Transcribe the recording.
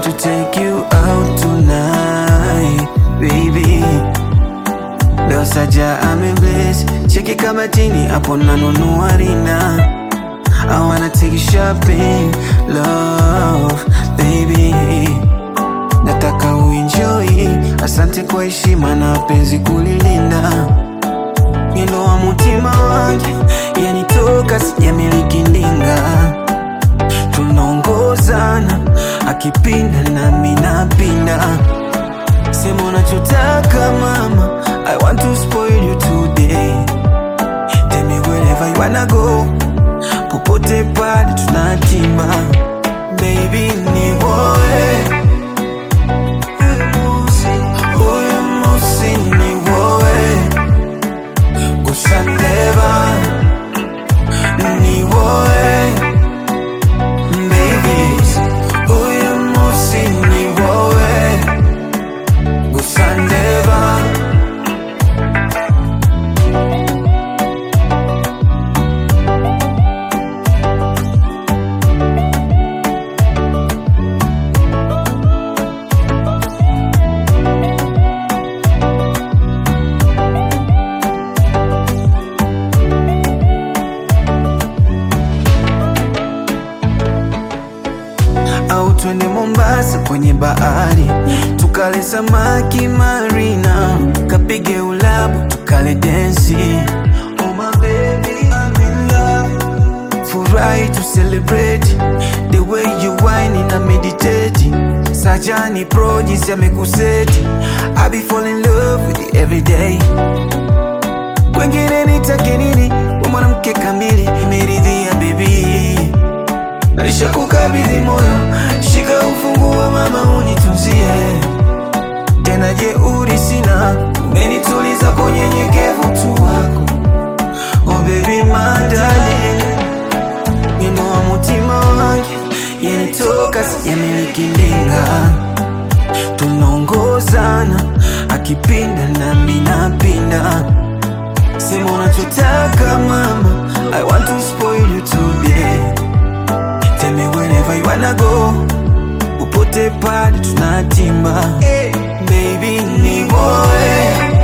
want to take you out tonight, baby. Leo saja amebless, cheki kama chini hapo nanunua rina. I wanna take you shopping, love, baby. Nataka uenjoy, asante kwa heshima na penzi kulilinda. Mwendo wa mutima wangu yanitoka, sijamiliki ndinga tunaongozana akipinda nami napinda sema unachotaka mama i want to spoil you today tell me wherever you wanna go popote pale tunatima baby ni woe Huyu musi ni woe gusa ndeba ni woe Baby, uyu musi ni wowe gusa ndeba au twende Mombasa kwenye bahari tukale samaki marina, kapige ulabu tukale densi. Oh my baby, I'm in love. Furahi to celebrate the way you whine na meditate. Sajani pro jinsi amekuseti, I be fall in love with you every day. Kwengine nitake nini? Wewe mwanamke kamili, nimeridhia baby Naisha kukabidhi moyo, shika ufunguo mama, unitunzie tena. Jeuri sina, umenituliza kwa unyenyekevu tu wako. Oh baby my darling, wino wa mutima wangu yanitoka, sijamiliki ndinga, tunaongozana akipinda nami napinda. Sema unachotaka mama, I want to spoil you today Tell me wherever you wanna go Upote pale tunatimba Baby ni boy